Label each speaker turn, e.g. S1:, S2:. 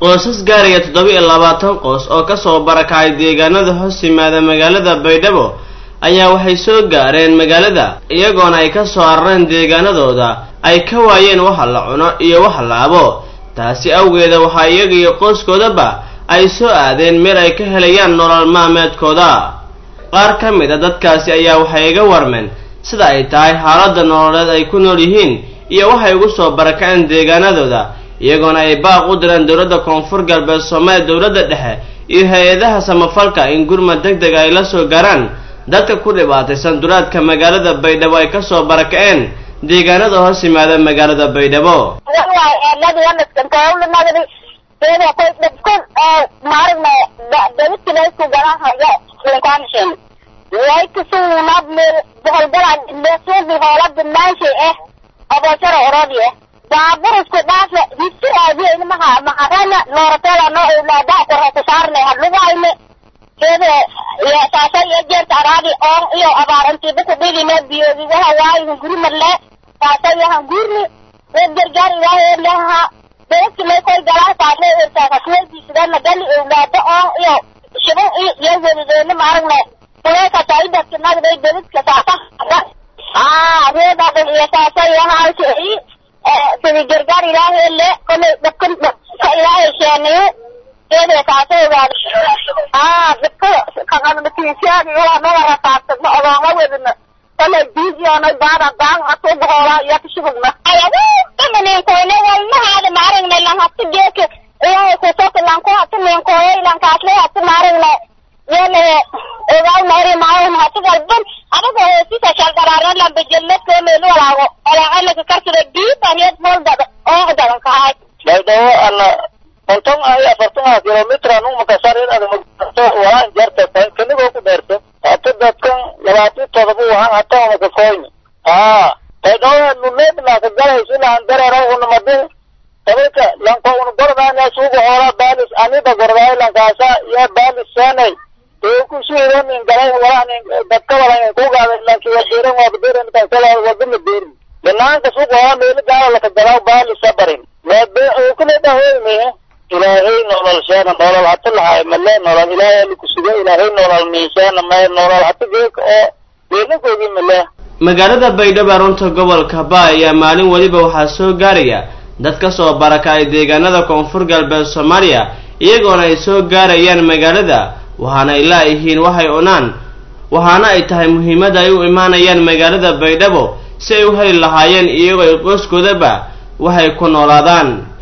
S1: qoysas gaaraya toddoba iyo labaatan qoys oo kasoo barakacay deegaanada hoos yimaada magaalada baydhabo ayaa waxay soo gaareen magaalada iyagoona ay ka soo arareen deegaanadooda ay ka waayeen waxa la cuno iyo waxa la abo taasi awgeeda waxaa iyaga iyo qoyskoodaba ay soo aadeen meel ay ka helayaan nolol maalmeedkooda qaar ka mid a dadkaasi ayaa waxay iga warmeen sida ay tahay xaaladda nololeed ay ku nool yihiin iyo waxay ugu soo barakaceen deegaanadooda iyagoona ay baaq u direen dowladda koonfur galbeed soomaaliya dowladda dhexe iyo hay-adaha samafalka in gurmad deg deg ay la soo gaaraan dadka ku dhibaataysan duraadka magaalada baydhabo ay kasoo barakaceen deegaanada hoos yimaada magaalada baydhabo
S2: baaburisku dhaafe hisi aadiyeyna maha maharana nooratela no owlaadaha korhasa saarne hadlugayne kede saasa iyo jeerta araadi oon iyo abaarantiiba kudhigine biyoodi waha waayi hunguri marle saasa iyo hangurni reer gargaar ilaahay leha beeskile koy galaa saadle ertaakasweediisidana gali owlaada oon iyo shiban iyo welideena maaragne kuleekasa idaskinagday bedidka saasa aa reedadan iyo saasa iyo haalkii sidii gargaar ilaahay le kolay dadkan ka ilaahay sheeniyo keeda kaasa ogaado aa dadka kaqanatiisiyaadi waa naga rafaadsadna odooma wedina kolay biisioonay baada daan hatu boqoolaa iyo kashubugna ayagu kamaninkoyne walmahaada maaragna lan hatu geeka ilaahay kusoka lan ku hatu ninkoyo lan kaasle hatu maaragna yele ogaw nairi maayon hatu galban abaga hoosisa shalgaraarna lan bejelme keemelu walaago olaacalaka karsada diibaneed moldada oo dadan kahay
S3: baydhabo ana konton iyo afartan kilomitr anu makasarin adamagto waan jarta kanigoo ku dheerto hata dadkan labaatan todoba wahan hata makakoyni haa baydhabo nuneednaka galaysilahan dareera unamadi tabarka lanko un gordaana suuga hoola baalis anida gordaay lankaasa iyo baalis seenay kusuidonin galay walanin dadka walanin kugaada lanki wadiran wabadiran kankala wadina beerin banaanka suuqa hoola meeli gaala laka galaaw baalis sabarin kule dhahoyme ilaahay nolol sheena nolol hata lahay male nolol ilaahay likusuga ilaahay nolol miiseena mae nolol hata geeka oo weelagoogi male
S1: magaalada baydhabo runta gobolka ba ayaa maalin weliba waxaa soo gaaraya dad ka soo barakacay deegaanada koonfur galbeed soomaaliya iyagoona ay soo gaarayaan magaalada waxaana ay laayihiin waxay cunaan waxaana ay tahay muhiimadda ay u imaanayaan magaalada baydhabo si ay u heli lahaayeen iyagoo ay qoyskoodaba waxay ku noolaadaan